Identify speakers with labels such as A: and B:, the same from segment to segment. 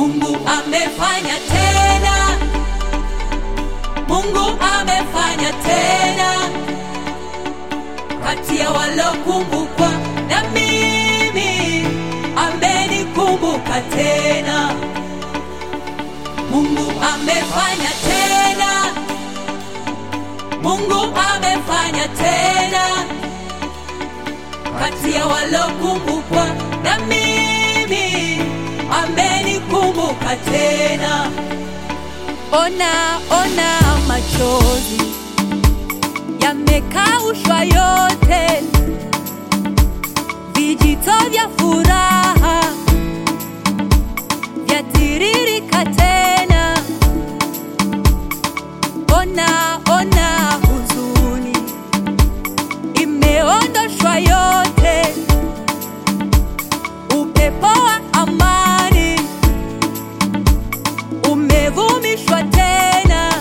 A: Mungu amefanya tena, Mungu amefanya tena, kati ya walokumbukwa na mimi amenikumbuka tena. Mungu amefanya tena, Mungu amefanya tena, kati ya walokumbukwa na mimi amenikumbuka tena. Ona, ona machozi yamekaushwa yote, vijito vya furaha vyatiririka tena. Ona, ona huzuni imeondoshwa yote, upepo wa amani umevumishwa tena.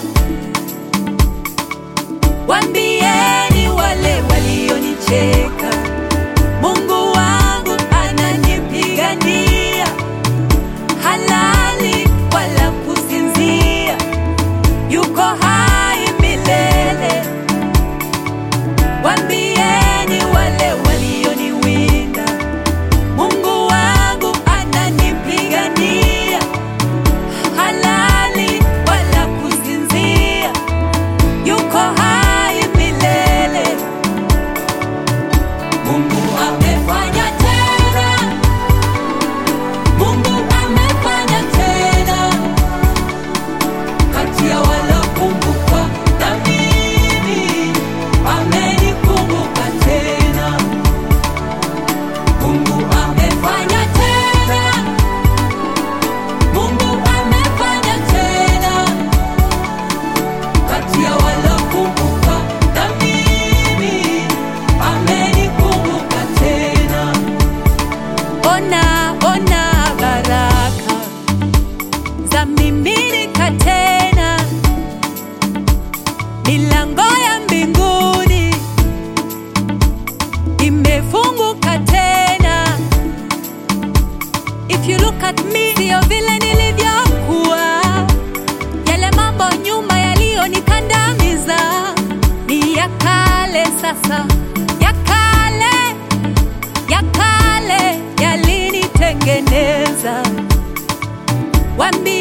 A: Wambieni wale walionicheka, Mungu wangu ananipigania, halali wala kusinzia, yuko hai milele. Wambieni wale walioniwinda, Mungu wangu ananipigania, halali wala kusinzia, yuko hai milele. Mungu amefanya tena, Mungu amefanya tena, kati ya walokumbukwa na mimi amenikumbuka tena. Mungu amefanya tena, Mungu amefanya tena, kati ya walokumbukwa na mimi amenikumbuka tena. Ona, ona baraka za miminika tena, milango ya mbinguni imefunguka tena. If you look at me, sio vile nilivyokuwa, yale mambo nyuma yaliyonikandamiza ni ya kale sasa, ya kale, ya kale yalinitengeneza. Wambie